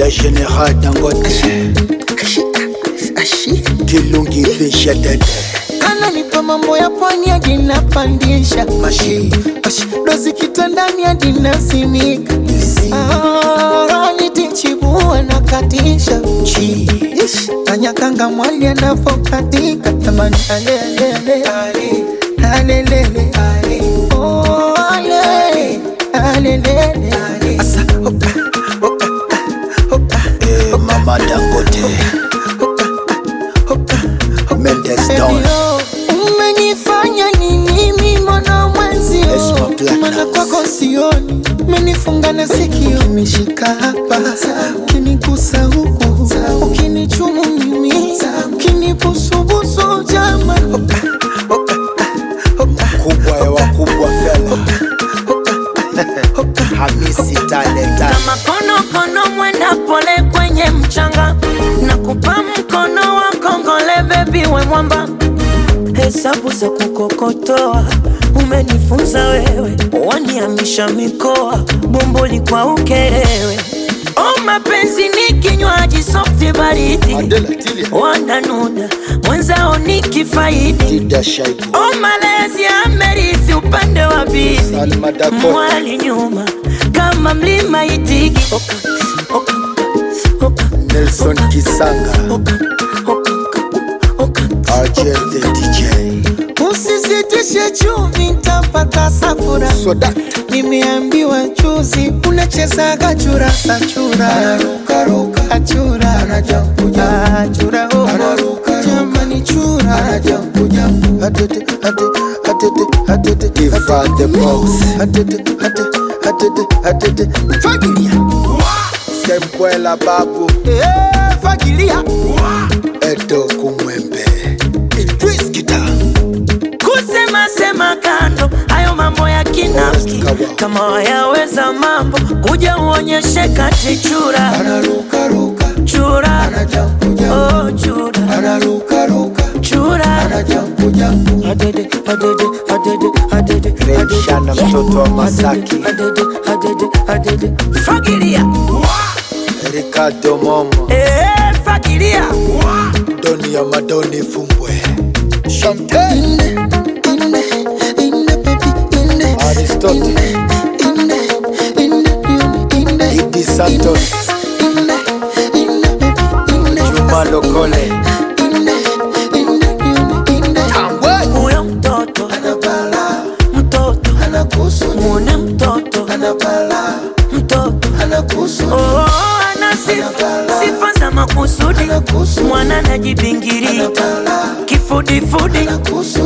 le général dangote kilungi fisha dede ananipa mambo ya pwani hadi napandisha mashi Ash, dozi kitandani hadi nasimika Ah, nitichibua na katisha chi Ish, tanyakanga mwali anavokatika tamani alelele alelele Oh, ale, alelele Asa, oka, oka, oka, eh, mama dangote oka, oka, mendes don Elio, umenifanya nini mimona mwenzio Esma Platinum. mana kwako sioni umenifunga na sikio umeshika hapa ukinigusa huku ukinichumu mimi ukinibusubusu jama kubwa ya wakubwa fela hamisi talenta kama konokono mwenda pole kwenye mchanga na kupa mkono wa kongole bebi we mwamba hesabu za kukokotoa umenifunza wewe waniamisha mikoa bomboli kwa ukerewe o mapenzi ni kinywaji softi baridi adela tilia wananuna mwenzao ni kifaidi dida shaibu o malezi amerithi upande wa bibi salma dakota mwali nyuma kama mlima itigi oka, oka, oka, nelson kisanga oka, oka, oka, rjl the dj usizitishe chumvi ntapata safura soda nimeambiwa juzi unachezaga churasa chura achura achura oh. jamani chura Atete, atete, atete, atete, Iva the boss atete, atete, atete, atete. fagilia semkwela babu Eh, fagilia edo kumwembe idris kita kusema sema kando hayo mambo ya kinafiki kama wayaweza mambo kuja uonyeshe kati chura anarukaruka chura anajambuja oh chura anarukaruka chura anajambujambu adede adede adede adede Remshana mtoto wa Masaki. adede adede adede fagilia ricardo momo eh fagilia doni ya madoni fumbwe shante inde inde inde baby inde aristotle inde inde inde idi santos inde inde baby inde juma lokole inde inde inde tambwe huyo mtoto anabala mtoto anakusu muone mtoto anabala mtoto anakusu oh, ana sifa sifa za makusudi anakusu mwana najibingirika anabala kifudifudi anakusu